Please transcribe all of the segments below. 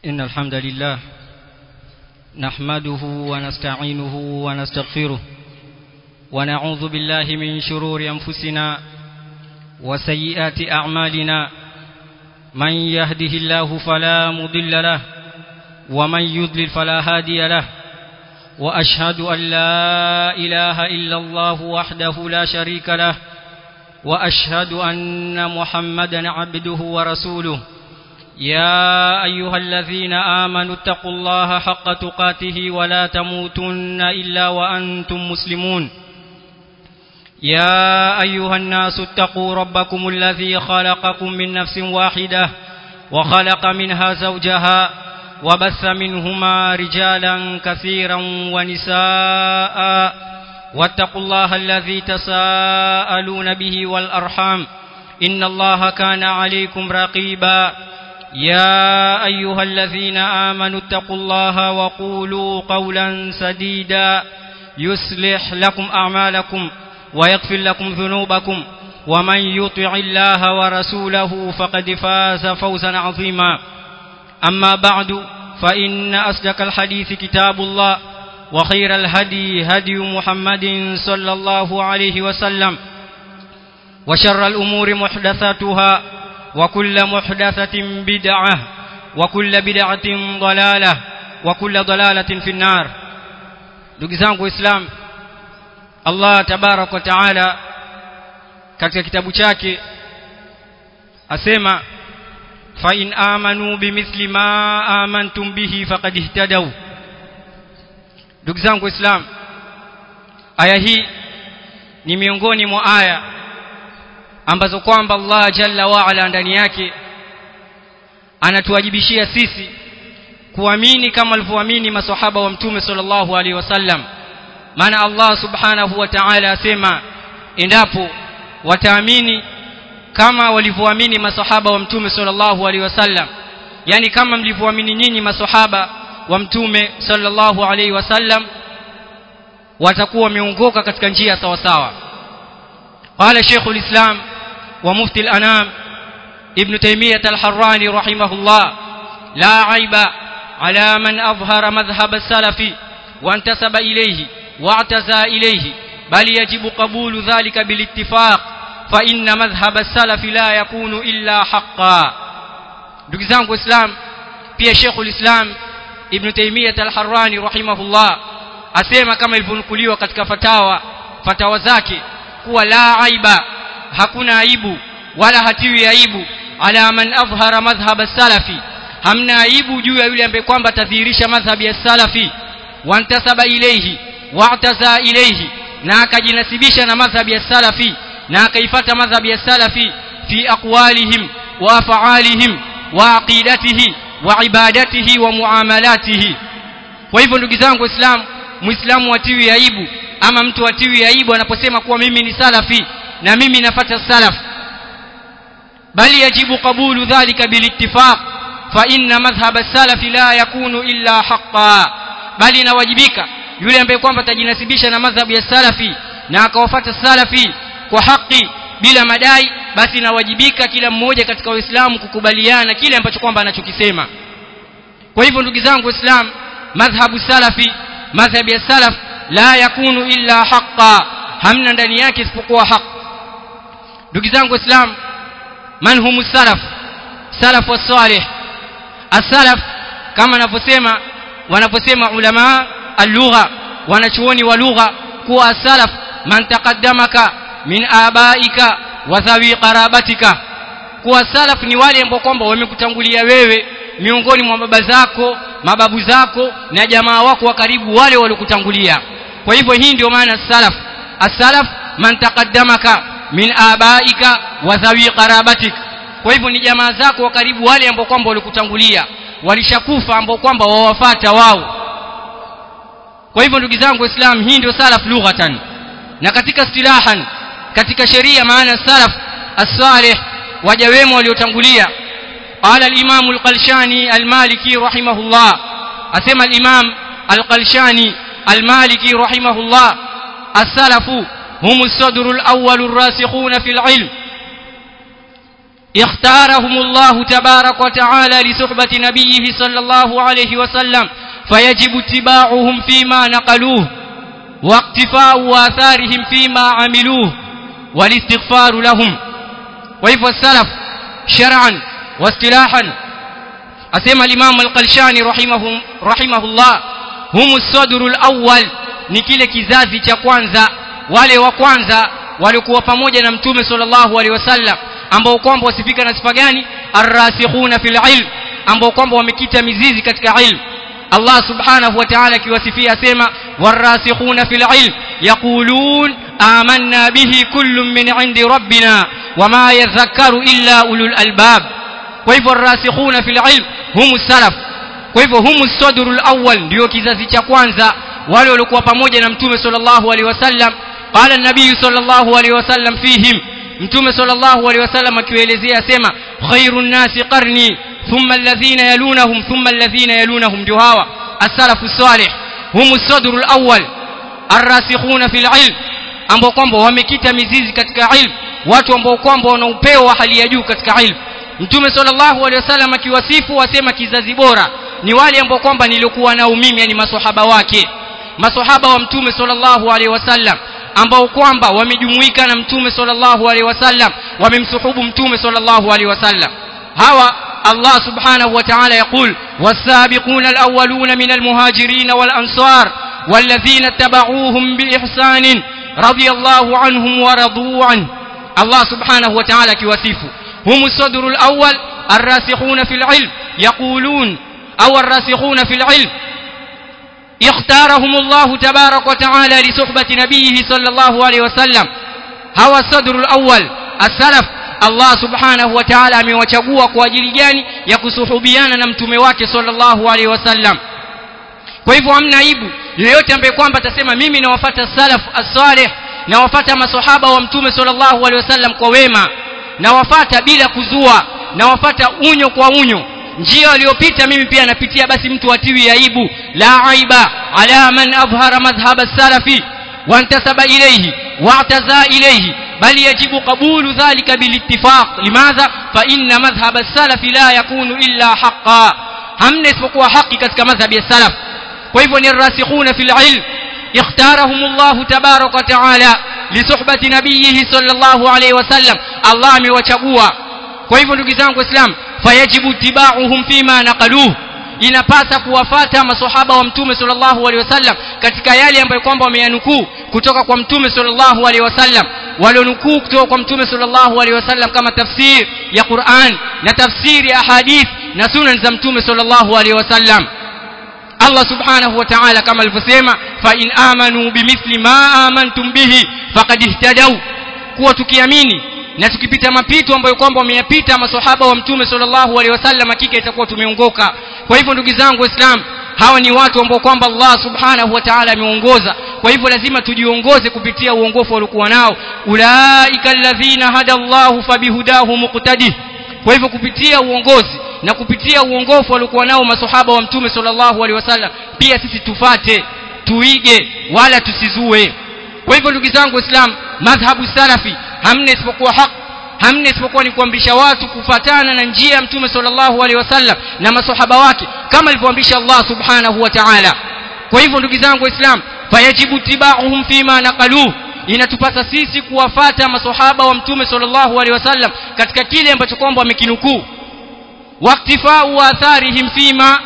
إن الحمد لله نحمده ونستعينه ونستغفره ونعوذ بالله من شرور أنفسنا وسيئات أعمالنا من يهده الله فلا مضل له ومن يضلل فلا هادي له وأشهد أن لا إله إلا الله وحده لا شريك له وأشهد أن محمدا عبده ورسوله يا أيها الذين آمنوا اتقوا الله حق تقاته ولا تموتن إلا وأنتم مسلمون يا أيها الناس اتقوا ربكم الذي خلقكم من نفس واحدة وخلق منها زوجها وبث منهما رجالا كثيرا ونساء واتقوا الله الذي تساءلون به والأرحام إن الله كان عليكم رقيبا يا أيها الذين آمنوا اتقوا الله وقولوا قولا سديدا يصلح لكم أعمالكم ويغفر لكم ذنوبكم ومن يطع الله ورسوله فقد فاز فوزا عظيما أما بعد فإن أصدق الحديث كتاب الله وخير الهدي هدي محمد صلى الله عليه وسلم وشر الأمور محدثاتها وكل محدثة بدعة وكل بدعة ضلالة وكل ضلالة في النار دقزانك إسلام Allah tabarak wa taala katika kitabu chake asema fa in amanu bimithli ma amantum bihi faqad ihtadaw ndugu zangu islam aya hii ni miongoni mwa aya ambazo kwamba Allah jalla wa ala ndani yake anatuwajibishia sisi kuamini kama alivyoamini maswahaba wa mtume sallallahu alaihi wasallam maana Allah subhanahu wa ta'ala asema endapo wataamini kama walivyoamini masahaba wa mtume sallallahu alaihi wasallam yani kama mlivyoamini nyinyi masahaba wa mtume sallallahu alaihi wasallam watakuwa wameongoka katika njia sawa sawa قال شيخ الإسلام ومفتي الأنام ابن تيمية الحراني رحمه الله لا عيب على من أظهر مذهب السلف وانتسب إليه واعتزى إليه بل يجب قبول ذلك بالاتفاق فإن مذهب السلف لا يكون إلا حقا ndugu zangu islam pia shekhu lislam ibnu taimiyat alharani rahimahullah asema kama ilivyonukuliwa katika fatawa fatawa zake kuwa la aiba hakuna aibu wala hatiwi aibu ala man adhhara madhhab salafi hamna aibu juu ya yule ambaye kwamba atadhihirisha madhhabi ya salafi wantasaba ilayhi wa'taza ilayhi na akajinasibisha na madhhabi ya salafi na akaifata madhhabi ya salafi fi aqwalihim wa af'alihim wa aqidatihi wa ibadatihi wa muamalatihi kwa hivyo ndugu zangu waislamu muislamu atiwi aibu ama mtu atiwi aibu anaposema kuwa mimi ni salafi na mimi nafata salaf bali yajibu qabulu dhalika bilittifaq fa inna madhhab as-salaf la yakunu illa haqqan bali inawajibika yule ambaye kwamba atajinasibisha na madhhabu ya salafi na akawafuata salafi kwa haki bila madai basi inawajibika kila mmoja katika waislamu kukubaliana kile ambacho kwamba anachokisema kwa hivyo ndugu zangu waislamu madhhabu salafi madhhabu ya salaf la yakunu illa haqa hamna ndani yake isipokuwa haq ndugu zangu waislamu man humu salaf salaf wasalih as-salaf kama anavyosema wanaposema ulama اللغة wanachuoni wa lugha kuwa salaf man taqaddamaka min abaika wa dhawi qarabatika kuwa salaf ni wale ambao kwamba wamekutangulia wewe miongoni mwa baba zako mababu zako na jamaa wako wa karibu wale waliokutangulia kwa hivyo hii ndio maana salaf as-salaf man taqaddamaka min abaika wa dhawi qarabatik kwa hivyo ni jamaa zako wa karibu wale ambao kwamba walikutangulia walishakufa ambao kwamba wawafata wao kwa hivyo ndugu zangu waislamu hii ndio salaf lughatan na katika istilahan katika sheria maana salaf as-salih waja wema waliotangulia qala al-imam al-qalshani al-maliki rahimahullah asema al-imam al-qalshani al-maliki rahimahullah as-salafu hum as-sadru al-awwal ar-rasikhuna fi al-ilm اختارهم الله تبارك وتعالى لصحبة نبيه صلى الله عليه وسلم فيجب اتباعهم فيما نقلوه واقتفاء آثارهم فيما عملوه والاستغفار لهم وإذا السلف شرعا واصطلاحا أسمى الإمام القلشاني رحمه, رحمه الله هم الصدر الأول ni kile kizazi cha kwanza wale wa kwanza walikuwa pamoja na mtume sallallahu alaihi wasallam ambao kwamba wasifika na sifa gani arrasikhuna fil ilm ambao kwamba wamekita mizizi katika ilm Allah subhanahu wa ta'ala akiwasifia asema warasikhuna fil ilm yaqulun amanna bihi kullun min indi rabbina wama yadhakkaru illa ulul albab kwa hivyo arrasikhuna fil ilm humu salaf kwa hivyo humu sadrul awwal ndio kizazi cha kwanza wale waliokuwa pamoja na mtume sallallahu alaihi wasallam qala an-nabiy sallallahu alaihi wasallam fihim mtume sallallahu alaihi wasallam akiwaelezea asema khairun nasi qarni thumma alladhina yalunahum thumma alladhina yalunahum ndio hawa as-salafu salih humu sadrul awwal arrasikhuna fil ilm ambao kwamba wamekita mizizi katika ilm watu ambao kwamba wana upeo wa hali ya juu katika ilm mtume sallallahu alaihi wasallam akiwasifu wasema kizazi bora ni wale ambao kwamba nilikuwa nao mimi yani maswahaba wake maswahaba wa mtume sallallahu alaihi wasallam ambao kwamba wamejumuika na mtume sallallahu alaihi wasallam wamemsuhubu mtume sallallahu alaihi wasallam hawa Allah subhanahu wa ta'ala يقول والسابقون الأولون من المهاجرين والأنصار والذين اتبعوهم بإحسان رضي الله عنهم ورضوا عنه الله سبحانه وتعالى كواسيفه هم الصدر الأول الراسخون في العلم يقولون أو الراسخون في العلم اختارهم الله تبارك وتعالى لصحبة نبيه صلى الله عليه وسلم هو الصدر الأول السلف Allah subhanahu wa ta'ala amewachagua kwa ajili gani ya kusuhubiana na mtume wake sallallahu alaihi wasallam kwa hivyo hamna aibu yeyote ambaye kwamba atasema mimi nawafata salaf as-salih nawafata maswahaba wa mtume sallallahu alaihi wasallam kwa wema nawafata bila kuzua nawafata unyo kwa unyo njia waliopita mimi pia napitia basi mtu atiwi aibu la aiba ala man adhhara madhhab as-salafi وانتسب إليه واعتزى إليه بل يجب قبول ذلك بالاتفاق لماذا فإن مذهب السلف لا يكون إلا حقا هم نسبقوا حقي كتك مذهب السلف وإذن الراسخون في العلم اختارهم الله تبارك وتعالى لصحبة نبيه صلى الله عليه وسلم الله amewachagua kwa hivyo ndugu zangu islam fayajibu tibauhum fima naqaluhu inapasa kuwafata maswahaba wa mtume sallallahu alaihi wasallam katika yale ambayo kwamba wameyanukuu kutoka kwa mtume sallallahu alaihi wasallam walionukuu kutoka kwa mtume sallallahu alaihi wasallam kama tafsir ya Qur'an na tafsiri ya hadith na sunan za mtume sallallahu alaihi wasallam Allah subhanahu wa ta'ala kama alivyosema fa in amanu bimithli ma amantum bihi faqad ihtadaw kuwa tukiamini na tukipita mapito ambayo kwamba wameyapita maswahaba wa mtume sallallahu alaihi wasallam hakika itakuwa tumeongoka kwa hivyo ndugu zangu waislamu hawa ni watu ambao kwamba Allah subhanahu wa ta'ala ameongoza kwa hivyo lazima tujiongoze kupitia uongofu waliokuwa nao ulaika alladhina hada Allahu fabihudahu muqtadi kwa hivyo kupitia uongozi na kupitia uongofu waliokuwa nao maswahaba wa mtume sallallahu alaihi wasallam pia sisi tufate tuige wala tusizue kwa hivyo ndugu zangu waislamu madhhabu salafi hamna isipokuwa haki hamna isipokuwa ni kuamrisha watu kufatana na njia ya mtume sallallahu alaihi wasallam na maswahaba wake kama alivyoamrisha Allah subhanahu wa ta'ala kwa hivyo ndugu zangu waislamu fayajibu tibauhum fima naqaluhu inatupasa sisi kuwafata maswahaba wa mtume sallallahu alaihi wasallam katika kile ambacho kwamba wamekinukuu waktifau atharihim fima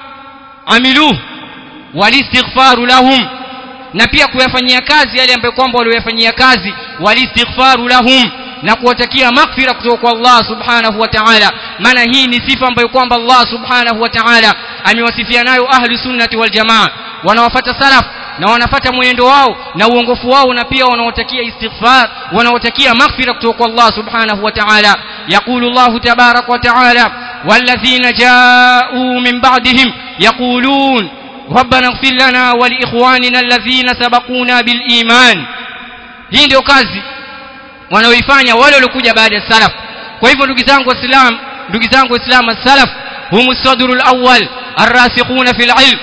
amiluhu walistighfaru lahum na pia kuyafanyia kazi yale ambayo kwamba waliyofanyia kazi walistighfaru lahum na kuwatakia maghfira kutoka kwa Allah subhanahu wa ta'ala maana hii ni sifa ambayo kwamba Allah subhanahu wa ta'ala amewasifia nayo ahli sunnati wal jamaa wanawafuata salaf na wanafata mwenendo wao na uongofu wao na pia wanaotakia istighfar wanaotakia maghfira kutoka kwa Allah subhanahu wa ta'ala yaqulu Allah tabarak wa ta'ala والذين جاءوا من بعدهم يقولون ربنا اغفر لنا ولإخواننا الذين سبقونا بالإيمان hii ndio kazi wanaoifanya wale waliokuja baada ya salaf kwa hivyo ndugu zangu waislamu ndugu zangu waislamu salaf hum sadrul awwal arrasikhuna fil ilm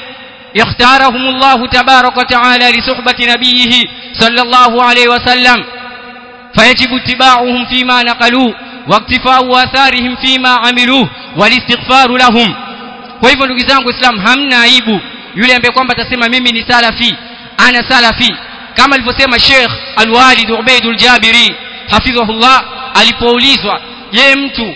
اختارهم الله تبارك وتعالى لصحبة نبيه صلى الله عليه وسلم فيجب اتباعهم فيما نقلوا واقتفاء آثارهم فيما عملوه والاستغفار لهم kwa hivyo ndugu zangu islam hamna aibu yule ambaye kwamba atasema mimi ni salafi ana salafi kama alivyosema Sheikh Al-Walid Ubaidul Jabiri hafidhahullah alipoulizwa je mtu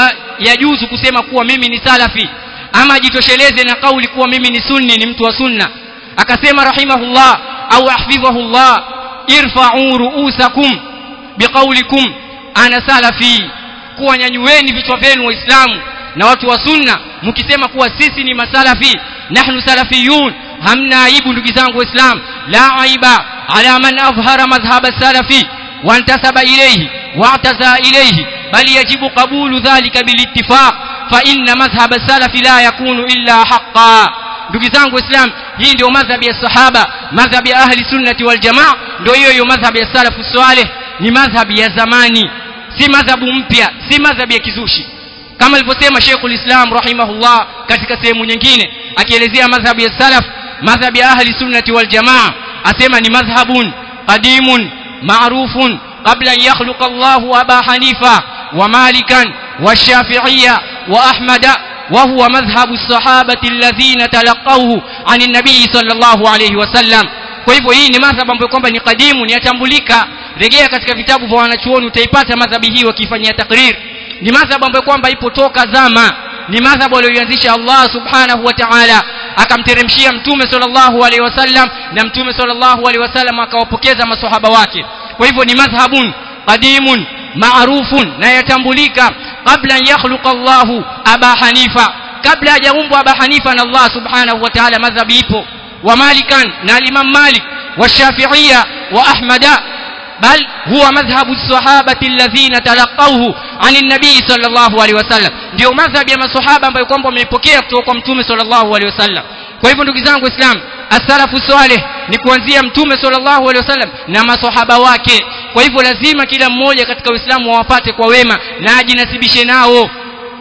yajuzu kusema kuwa mimi ni salafi ama ajitosheleze na kauli kuwa mimi ni sunni ni mtu wa sunna akasema rahimahullah au hafidhahullah irfa'u ru'usakum biqaulikum ana salafi kuwa nyanyueni vichwa vyenu waislamu na watu wa sunna mkisema kuwa sisi ni masalafi nahnu salafiyun hamna aibu ndugu zangu waislam la aiba ala man adhhara madhhab salafi وانتسب إليه واعتزى إليه بل يجب قبول ذلك بالاتفاق فإن مذهب السلف لا يكون إلا حقا ndugu zangu waislam hii ndio madhhabi ya sahaba madhhabi ya ahli sunnati wal jamaa ndio hiyo hiyo madhhabi ya salafu saleh ni madhhabi ya zamani si madhhabu mpya si madhhabi ya kizushi kama alivyosema Sheikhul Islam rahimahullah katika sehemu nyingine akielezea madhhabi ya salaf madhhabi ya ahli sunnati wal jamaa asema ni madhhabun qadimun ma'rufun qabla an yakhluqa Allahu Aba Hanifa wa Malikan wa Shafi'iyya wa Ahmada وهو مذهب الصحابة الذين تلقوه عن النبي صلى الله عليه وسلم kwa hivyo hii ni madhhabu ambayo kwamba ni kadimu ni yatambulika rejea katika vitabu vya wanachuoni utaipata madhhabi hii wakifanyia takrir ni madhhabu ambayo kwamba ipo toka zama ni madhhabu aliyoanzisha Allah subhanahu wa ta'ala akamteremshia mtume sallallahu alaihi wasallam na mtume sallallahu alaihi wasallam akawapokeza maswahaba wake kwa hivyo ni madhhabun qadimun maarufun na yatambulika kabla an yakhluqa Allahu Aba Hanifa kabla hajaumbwa Aba Hanifa na Allah subhanahu wa ta'ala madhhabi ipo wa Malikan na Imam Malik wa Shafi'iyya wa Ahmada بل هو مذهب الصحابة الذين تلقوه عن النبي صلى الله عليه وسلم ndio madhhabi ya maswahaba ambayo kwamba wameipokea kutoka kwa mtume sallallahu alaihi wasallam kwa hivyo ndugu zangu islam as-salafu salih ni kuanzia mtume sallallahu alaihi wasallam na maswahaba wake kwa hivyo lazima kila mmoja katika uislamu wawapate kwa wema na ajinasibishe nao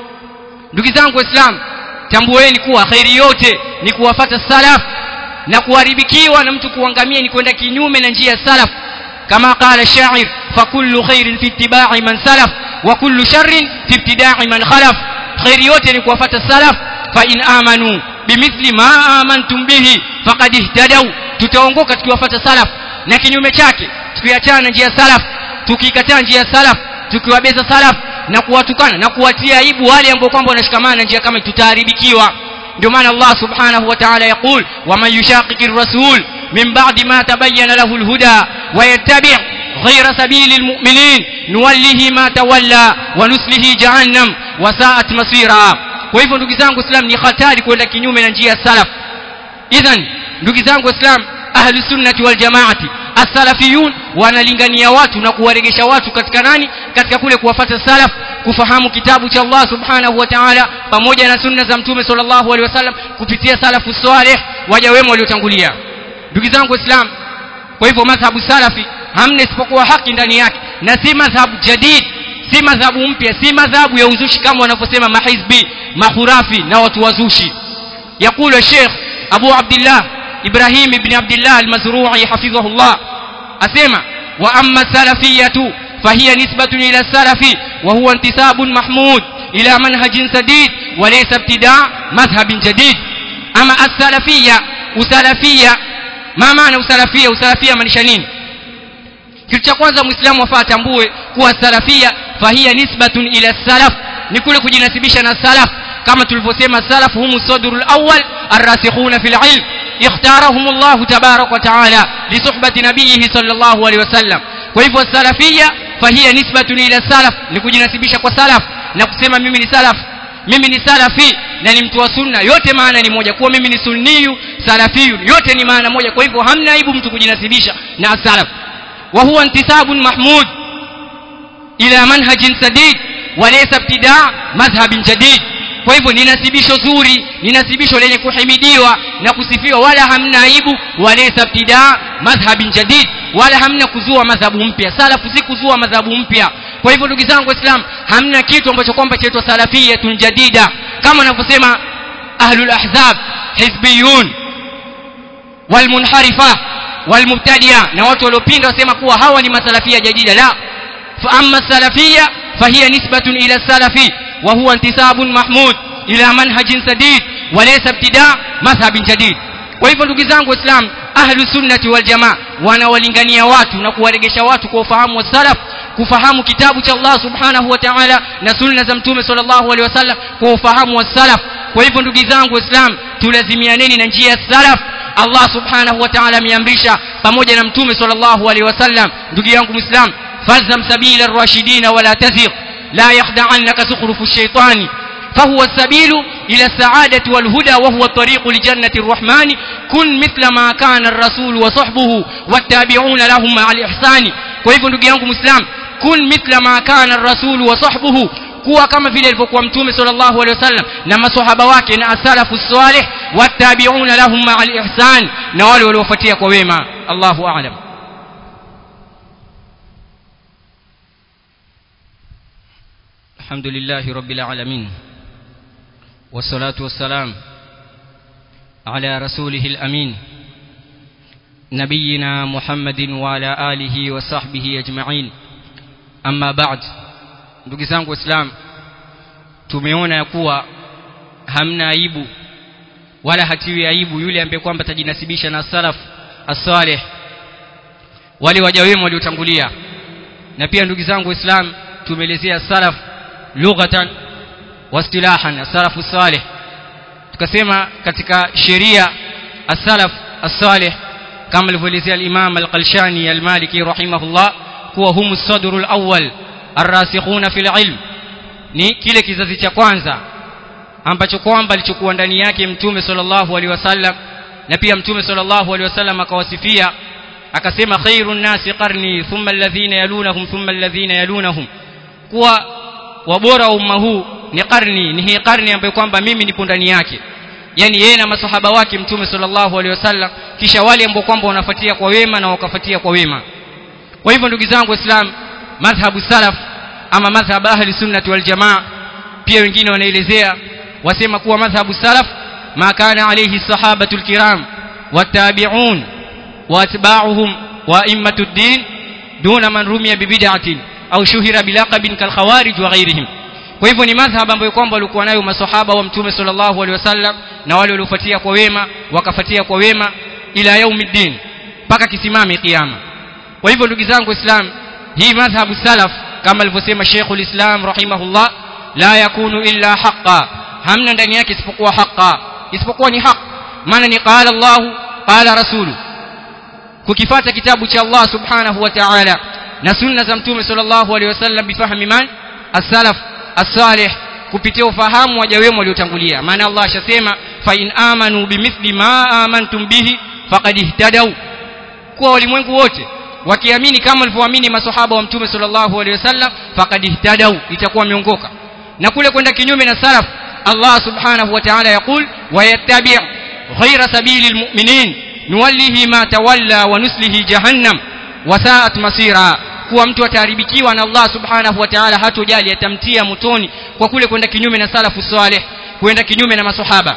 ndugu zangu waislamu tambueni kuwa khairi yote ni kuwafata salaf na kuharibikiwa na mtu kuangamia ni kwenda kinyume na njia ya salaf كما قال الشاعر فكل خير في اتباع من سلف وكل شر في ابتداع من خلف خير yote ni kuwafuata salaf fa in amanu bimithli ma amantum bihi faqad ihtadaw tutaongoka tukiwafuata salaf na kinyume chake tukiachana na njia salaf tukikataa njia salaf tukiwabeza salaf na kuwatukana na kuwatia aibu wale ambao kwamba wanashikamana na njia kama tutaharibikiwa ndio maana Allah subhanahu wa ta'ala yaqul wa man yushaqiqir rasul من بعد ما تبين له الهدى ويتبع غير سبيل المؤمنين نوله ما تولى ونسله جهنم وساءت مصيرا kwa hivyo ndugu zangu islam ni hatari kwenda kinyume na njia ya salaf idhan ndugu zangu islam ahlu sunnati wal jamaati as-salafiyun wanalingania watu na kuwaregesha watu katika nani katika kule kuwafata salaf kufahamu kitabu cha Allah subhanahu wa ta'ala pamoja na sunna za mtume sallallahu alaihi wasallam kupitia salafu salih waja wema waliotangulia ndugu zangu islam kwa hivyo madhhabu salafi hamna isipokuwa haki ndani yake na si madhhabu jadid si madhhabu mpya si madhhabu ya uzushi kama wanavyosema mahizbi mahurafi na watu wazushi يقول الشيخ أبو عبد الله إبراهيم بن عبد الله المزروعي حفظه الله أسمع وأما السلفية فهي نسبة إلى السلف وهو انتساب محمود إلى منهج سديد وليس ابتداع مذهب جديد أما السلفية وسلفية ma maana usalafia usalafia maanisha nini kitu cha kwanza muislamu afaa atambue kuwa salafia fahia nisbatun ila salaf ni kule kujinasibisha na salaf kama tulivyosema salaf humu sadrul awwal arrasikhuna fil ilm اختارهم الله تبارك وتعالى لصحبة نبيه صلى الله عليه وسلم وهو السلفية فهي نسبة إلى السلف لكجنسبisha kwa salaf na kusema mimi ni salaf mimi ni salafi na ni mtu wa sunna yote maana ni moja kuwa mimi ni sunniyu salafiyu yote ni maana moja kwa hivyo hamna aibu mtu kujinasibisha na salaf wa huwa intisabun mahmud ila manhajin sadid walaysa ibtidaa madhhabin jadid kwa hivyo ni nasibisho zuri ni nasibisho lenye kuhimidiwa na kusifiwa wala hamna aibu walaysa ibtidaa madhhabin jadid wala hamna kuzua madhhabu mpya salafu si kuzua madhhabu mpya kwa hivyo ndugu zangu waislamu hamna kitu ambacho kwamba chaitwa salafiyatun jadida kama wanavyosema ahlul ahzab hizbiyun walmunharifa walmubtadia na watu waliopinda wasema kuwa hawa ni masalafia jadida la fa amma salafia فهي نسبة إلى السلف وهو انتساب محمود إلى منهج سديد وليس ابتداء مذهب جديد kwa hivyo ndugu zangu waislam ahlu sunnati wal jamaa wanawalingania watu na kuwaregesha watu kwa ufahamu wa salaf kufahamu kitabu cha Allah subhanahu wa ta'ala na sunna za mtume sallallahu alaihi wasallam kwa ufahamu wa salaf kwa hivyo ndugu zangu waislam tulazimianeni na njia ya salaf Allah subhanahu wa ta'ala ameamrisha pamoja na mtume sallallahu alaihi wasallam ndugu yangu muislam falzam sabila ar-rashidin wala tazigh la yakhda'annaka zukhrufu ash-shaytani فهو السبيل إلى السعادة والهدى وهو الطريق لجنة الرحمن كن مثل ما كان الرسول وصحبه والتابعون لهم مع الإحسان كيف نقول مسلم كن مثل ما كان الرسول وصحبه kuwa kama vile alivyokuwa mtume sallallahu alaihi wasallam na maswahaba wake na asalafu salih wattabi'una lahum ma'a al-ihsan na wale waliofuatia kwa wema Allahu a'lam Alhamdulillah rabbil alamin والصلاة والسلام على رسوله الأمين نبينا محمد وعلى آله وصحبه أجمعين أما بعد ndugu zangu waislamu tumeona ya kuwa hamna aibu wala hatiwi aibu yule ambaye kwamba tajinasibisha na salaf as-salih wale waja wema waliotangulia na pia ndugu zangu waislamu tumeelezea salaf lughatan واصطلاحا السلف الصالح tukasema katika sheria as-salaf as-salih kama alivyoelezea al-Imam al-Qalshani al-Maliki rahimahullah kuwa humu sadrul awwal ar-rasikhuna fil ilm ni kile kizazi cha kwanza ambacho kwamba alichokuwa ndani yake mtume sallallahu alaihi wasallam na pia mtume sallallahu alaihi wasallam akawasifia akasema khairun nasi qarni thumma alladhina yalunahum thumma alladhina yalunahum kuwa wabora wa umma huu ni karni ni hii karni ambayo kwamba mimi nipo ndani yake yani yeye na masahaba wake mtume sallallahu alaihi wasallam kisha wale ambao kwamba wanafuatia kwa wema na wakafuatia kwa wema kwa hivyo ndugu zangu waislamu madhhabu salaf ama madhhab ahli sunnati wal jamaa pia wengine wanaelezea wasema kuwa madhhabu salaf ma kana alayhi sahabatul kiram wattabi'un واتباعهم وائمه الدين دون من رمي ببدعه au shuhira bilaqabin kalkhawarij wa ghairihim kwa hivyo ni madhhab ambayo kwamba walikuwa nayo maswahaba wa mtume sallallahu alaihi wasallam na wale waliofuatia kwa wema wakafuatia kwa wema ila yaumiddin mpaka kisimame kiyama kwa hivyo ndugu zangu islam hii madhhabu salaf kama alivyosema Sheikhul Islam rahimahullah la yakunu illa haqqa hamna ndani yake isipokuwa haqqa isipokuwa ni haq maana ni qala Allah qala rasulu kukifata kitabu cha Allah subhanahu wa ta'ala na sunna za mtume sallallahu alaihi wasallam bifahmi man as-salaf as-salih kupitia ufahamu waja wema waliotangulia maana Allah ashasema fa in amanu bimithli ma amantum bihi faqad ihtadaw kwa walimwengu wote wakiamini kama walivyoamini maswahaba wa mtume sallallahu alaihi wasallam faqad ihtadaw itakuwa miongoka na kule kwenda kinyume na salaf Allah subhanahu wa ta'ala yaqul wa yattabi' ghayra sabilil mu'minin nuwallihi ma tawalla wa nuslihi jahannam wasaat masira kuwa mtu ataharibikiwa na Allah subhanahu wa ta'ala hatojali atamtia motoni kwa kule kwenda kinyume na salafu salih kwenda kinyume na maswahaba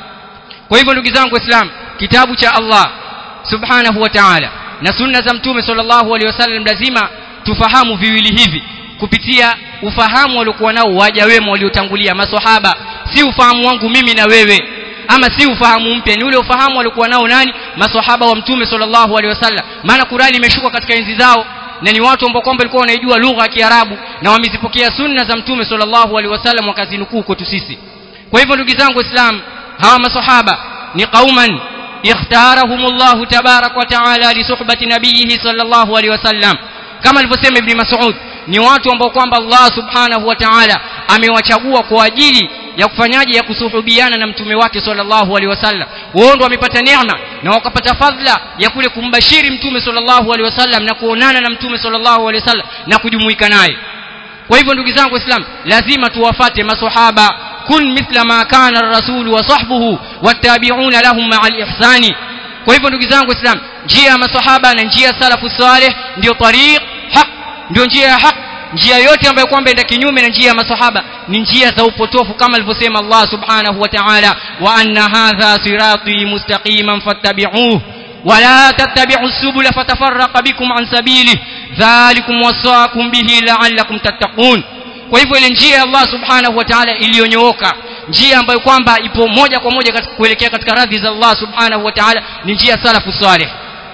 kwa hivyo ndugu zangu waislamu kitabu cha Allah subhanahu wa ta'ala na sunna za mtume sallallahu alaihi wasallam lazima tufahamu viwili hivi kupitia ufahamu waliokuwa nao waja wema waliotangulia maswahaba si ufahamu wangu mimi na wewe ama si ufahamu mpya ni ule ufahamu waliokuwa nao nani maswahaba wa mtume sallallahu alaihi wasallam maana Qur'ani imeshuka katika enzi zao na ni watu ambao kwamba walikuwa wanaijua lugha ya Kiarabu na wamezipokea sunna za mtume sallallahu alaihi wasallam wakazinukuu kwetu sisi kwa hivyo ndugu zangu waislamu hawa maswahaba ni qauman ikhtarahumullah tabarak wa taala li suhbati nabiyhi sallallahu alaihi wasallam kama alivyosema ibn Mas'ud ni watu ambao kwamba Allah subhanahu wa ta'ala amewachagua kwa ajili ya kufanyaje ya kusuhubiana na mtume wake sallallahu alaihi wasallam wao ndio wamepata neema na wakapata fadhila ya kule kumbashiri mtume sallallahu alaihi wasallam na kuonana na mtume sallallahu alaihi wasallam na kujumuika naye kwa hivyo ndugu zangu waislamu lazima tuwafate maswahaba kun mithla ma kana ar-rasul wa sahbuhu wattabi'una lahum ma'al ihsani kwa hivyo ndugu zangu waislamu njia ya maswahaba na njia ya salafu salih ndio tariq haq ndio njia ya haq njia yote ambayo kwamba enda kinyume na njia ya masahaba ni njia za upotofu kama alivyosema Allah subhanahu wa ta'ala wa anna hadha sirati mustaqiman fattabi'uhu ولا تتبعوا السبل فتفرق بكم عن سبيله ذلكم وصاكم به لعلكم تتقون kwa hivyo ile njia ya Allah subhanahu wa ta'ala iliyonyooka njia ambayo kwamba ipo moja kwa moja katika kuelekea katika radhi za Allah subhanahu wa ta'ala ni njia salafu salih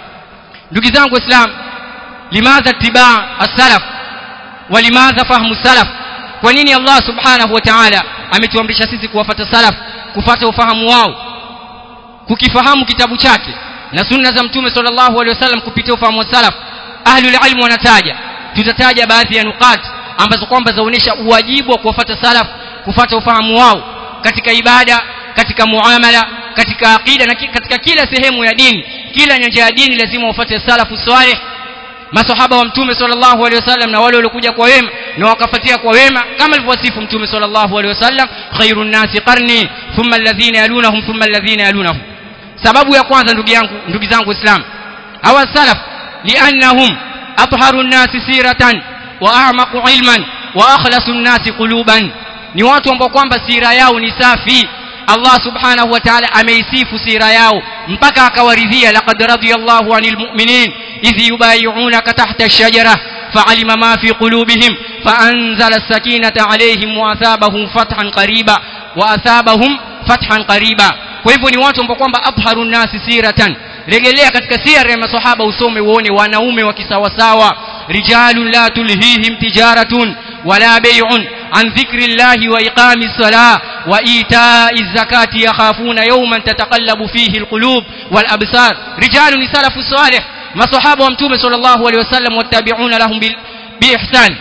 ndugu zangu islam limadha tibaa as-salaf wa limadha fahmu salaf kwa nini Allah subhanahu wa ta'ala ametuamrisha sisi kuwafata salaf kufata ufahamu wao kukifahamu kitabu chake na sunna za mtume sallallahu alaihi wasallam kupitia ufahamu wa salaf ahlul ilm wanataja tutataja baadhi ya nukat ambazo kwamba zaonesha uwajibu wa kuwafata salaf kufata ufahamu wao katika ibada katika muamala katika aqida na katika kila sehemu ya dini kila nyanja ya dini lazima ufuate salafu salih masahaba wa mtume sallallahu alaihi wasallam na wale waliokuja kwa wema na wakafuatia kwa wema kama alivyowasifu mtume sallallahu alaihi wasallam khairun nasi qarni thumma alladhina yalunahum thumma alladhina yalunahum sababu ya kwanza ndugu yangu ndugu zangu islam hawa salaf liannahum atharu nasi siratan wa a'maqu ilman wa akhlasu nasi quluban ni watu ambao kwamba sira yao ni safi Allah subhanahu wa ta'ala ameisifu sira yao mpaka akawaridhia laqad radiyallahu 'anil mu'minin idh yubay'unaka tahta ash-shajara fa'alima ma fi qulubihim fa'anzala as-sakinata 'alayhim wa athabahum fathan qariba wa athabahum fathan qariba kwa hivyo ni watu ambao kwamba abharu nasi siratan regelea katika sira ya maswahaba usome uone wanaume wa kisawasawa rijalun la tulhihim tijaratun wala bay'un عن ذكر الله وإقام الصلاة وإيتاء الزكاة يخافون يوما تتقلب فيه القلوب والأبصار رجال سلف الصالح ما صحابة ومتومة صلى الله عليه وسلم والتابعون لهم بإحسان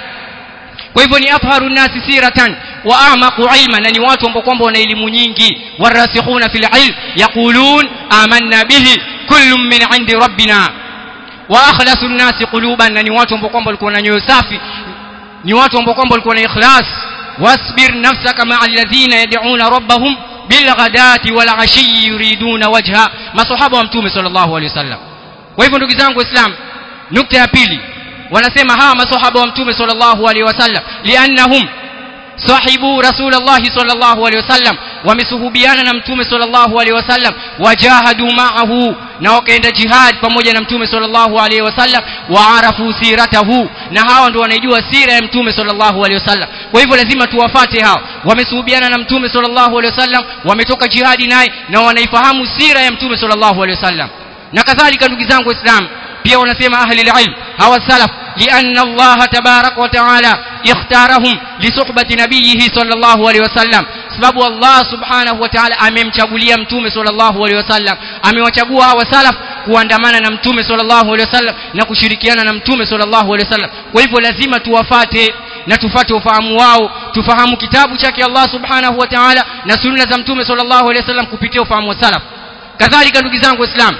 kwa hivyo ni afharu nasi siratan wa a'maqu ilman na ni watu ambao kwamba wana elimu nyingi warasikhuna fil ilm yaqulun amanna bihi kullun min 'indi rabbina wa akhlasu an-nasi quluban na ni watu ambao kwamba walikuwa na nyoyo safi ni watu ambao kwamba walikuwa na ikhlas wasbir nafsaka ma'a alladhina yad'una rabbahum bilghadati wal 'ashi yuriduna wajha masahaba wa mtume sallallahu alaihi wasallam kwa hivyo ndugu zangu waislamu nukta ya pili wanasema hawa masahaba wa mtume sallallahu alaihi wasallam liannahum sahibu rasulullah sallallahu alaihi wasallam wamesuhubiana na mtume sallallahu alaihi wasallam wajahadu ma'ahu na wakaenda jihad pamoja na mtume sallallahu alaihi wasallam waarafu siratahu na hawa ndio wanaijua sira ya mtume sallallahu alaihi wasallam kwa hivyo lazima tuwafate hao wamesuhubiana na mtume sallallahu alaihi wasallam wametoka jihadi naye na wanaifahamu sira ya mtume sallallahu alaihi wasallam na kadhalika ndugu zangu waislamu pia wanasema ahli alilm hawa salaf لأن الله تبارك وتعالى اختارهم لصحبة نبيه صلى الله عليه وسلم sababu Allah subhanahu wa ta'ala amemchagulia mtume sallallahu alaihi wasallam amewachagua hawa salaf kuandamana na mtume sallallahu alaihi wasallam na kushirikiana na mtume sallallahu alaihi wasallam kwa hivyo lazima tuwafate na tufate ufahamu wao tufahamu kitabu chake Allah subhanahu wa ta'ala na sunna za mtume sallallahu alaihi wasallam kupitia ufahamu wa salaf kadhalika ndugu zangu waislamu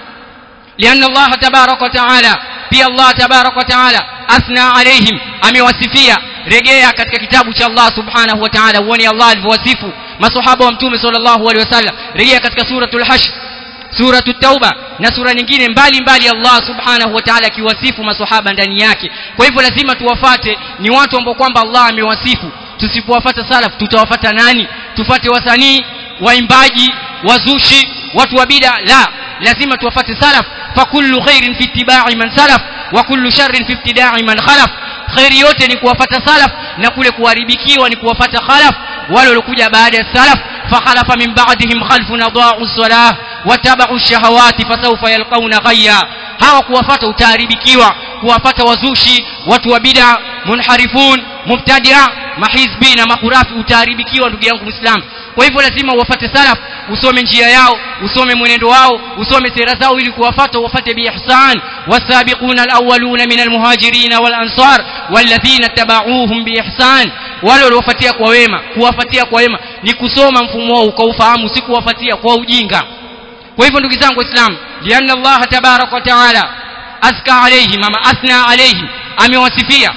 لأن الله تبارك وتعالى pia Allah tabarak wa taala athna alaihim amewasifia rejea katika kitabu cha Allah subhanahu wa taala uone Allah alivyowasifu masahaba wa mtume sallallahu alaihi wasallam rejea katika suratul hashr suratul tauba na sura nyingine mbali mbali Allah subhanahu wa ta'ala akiwasifu masahaba ndani yake kwa hivyo lazima tuwafate ni watu ambao kwamba Allah amewasifu tusipowafata salaf tutawafata nani tufate wasanii waimbaji wazushi watu wa bid'a la lazima tuwafate salaf fakullu khairin fi ittiba'i man salaf wa kullu sharrin fi ibtida'i man khalaf khairi yote ni kuwafata salaf na kule kuharibikiwa ni kuwafata khalaf wale waliokuja baada ya salaf fakhalafa min ba'dihim khalfun adaa'u as-salah watabau shahawati fasawfa yalqauna ghayya hawa kuwafata utaharibikiwa kuwafata wazushi watu wa bid'a munharifun mubtadia mahizbi na makurafi utaharibikiwa ndugu yangu muislam kwa hivyo lazima uwafate salaf usome njia yao usome mwenendo wao usome sera zao ili kuwafata uwafate biihsan wasabiquna alawwaluna min almuhajirin walansar walladhina tabauhum biihsan wale waliofuatia kwa wema kuwafuatia kwa wema ni kusoma mfumo wao ukaufahamu si kuwafuatia kwa ujinga kwa hivyo ndugu zangu waislamu lianna allah tabarak wa taala azka alaihim ama athna alaihim amewasifia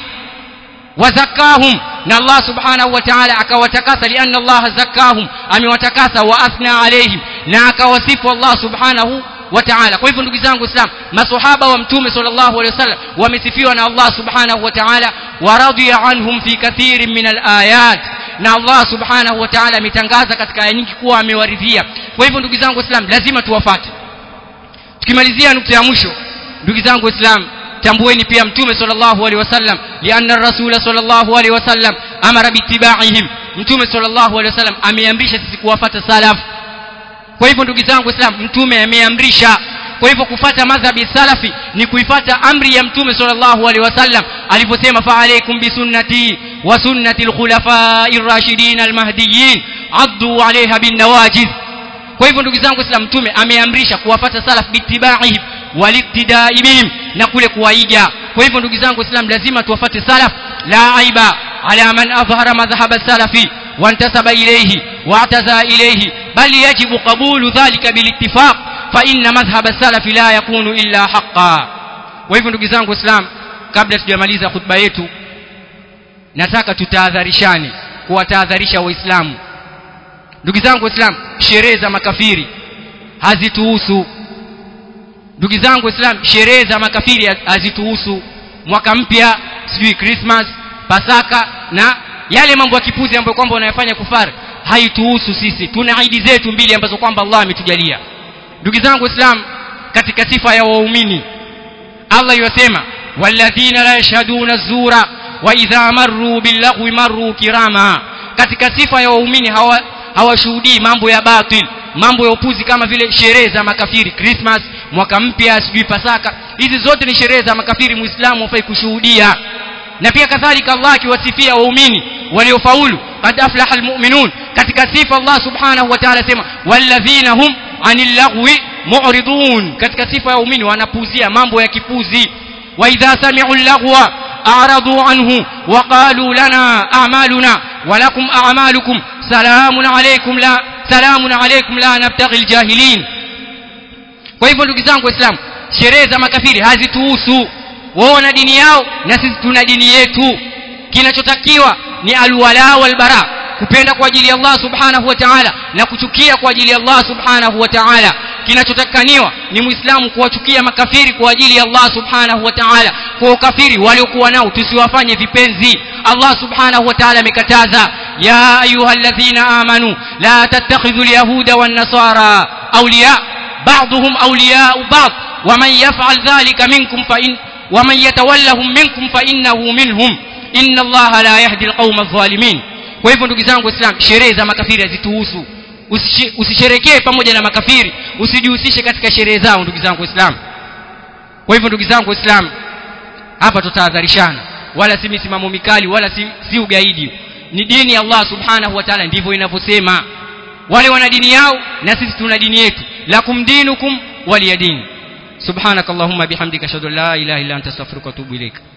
wazakahum na allah subhanahu wa taala akawatakasa lianna allah zakahum amewatakasa wa athna alaihim na akawasifu allah subhanahu wa ta'ala kwa hivyo ndugu zangu islam masahaba wa mtume sallallahu alaihi wasallam wamesifiwa na allah subhanahu wa ta'ala wa radiya anhum fi kathirin min alayat na allah subhanahu wa ta'ala ametangaza katika aya nyingi kuwa amewaridhia kwa hivyo ndugu zangu islam lazima tuwafate tukimalizia nukta ya mwisho ndugu zangu islam tambueni pia mtume sallallahu alaihi wasallam lianna rasula sallallahu alaihi wasallam amara bitiba'ihim mtume sallallahu alaihi wasallam ameamrisha sisi kuwafata salaf kwa hivyo ndugu zangu islam mtume ameamrisha kwa hivyo kufata madhhabi salafi ni kuifata amri ya mtume sallallahu alaihi wasallam aliposema fa alaykum bi sunnati wa sunnati al-khulafa'ir rashidin al-mahdiyyin addu 'alayha bin nawajiz kwa hivyo ndugu zangu islam mtume ameamrisha kuwafata salaf bitiba'ihim waliktidai bihim na kule kuwaiga kwa hivyo ndugu zangu islam lazima tuwafate salaf la aiba ala man adhhara madhhab salafi وانتسب إليه واعتزى إليه بل يجب قبول ذلك بالاتفاق فإن مذهب السلف لا يكون إلا حقا وهivyo ndugu zangu islam kabla tujamaliza khutba yetu nataka tutahadharishane kuwatahadharisha waislamu ndugu zangu islam sherehe za makafiri hazituhusu ndugu zangu islam sherehe za makafiri hazituhusu mwaka mpya sijui christmas pasaka na yale mambo ya kipuzi ambayo kwamba wanayafanya kufari haituhusu sisi tuna idi zetu mbili ambazo kwamba Allah ametujalia ndugu zangu islam katika sifa ya waumini Allah yosema walladhina la yashhaduna zura wa idha marru billaghwi marru kirama katika sifa ya waumini hawa hawashuhudii mambo ya batil mambo ya upuzi kama vile sherehe za makafiri Christmas mwaka mpya sijui pasaka hizi zote ni sherehe za makafiri muislamu hafai kushuhudia na pia kadhalika Allah akiwasifia waumini waliofaulu qad aflaha almu'minun katika sifa Allah subhanahu wa ta'ala sema walladhina hum anil lagwi mu'ridun katika sifa ya waumini wanapuzia mambo ya kipuzi wa idha sami'u al-lagwa a'radu anhu wa qalu lana a'maluna wa lakum a'malukum salamun alaykum la salamun alaykum la nabtaghi al-jahilin kwa hivyo ndugu zangu waislamu sherehe za makafiri hazituhusu wao wana dini yao na sisi tuna dini yetu kinachotakiwa ni alwala walbara kupenda kwa ajili ya Allah subhanahu wa ta'ala na kuchukia kwa ajili ya Allah subhanahu wa ta'ala kinachotakaniwa ni muislamu kuwachukia makafiri kwa ajili ya Allah subhanahu wa ta'ala kwa ukafiri waliokuwa nao tusiwafanye vipenzi Allah subhanahu wa ta'ala amekataza ya ayyuhalladhina amanu la tattakhidhu alyahuda wan nasara awliya ba'dhum awliya'u ba'd ومن يفعل ذلك منكم فإن ومن يتولهم منكم فإنه منهم إن الله لا يهدي القوم الظالمين kwa hivyo ndugu zangu waislamu sherehe za makafiri hazituhusu usisherekee pamoja na makafiri usijihusishe katika sherehe zao ndugu zangu waislamu kwa hivyo ndugu zangu waislamu hapa tutahadharishana wala si misimamo mikali wala si, si ugaidi ni dini ya Allah subhanahu wa ta'ala ndivyo inavyosema wale wana dini yao na sisi tuna dini yetu lakum dinukum waliyadini سبحانك اللهم بحمدك اشهد ان لا اله الا انت استغفرك واتوب اليك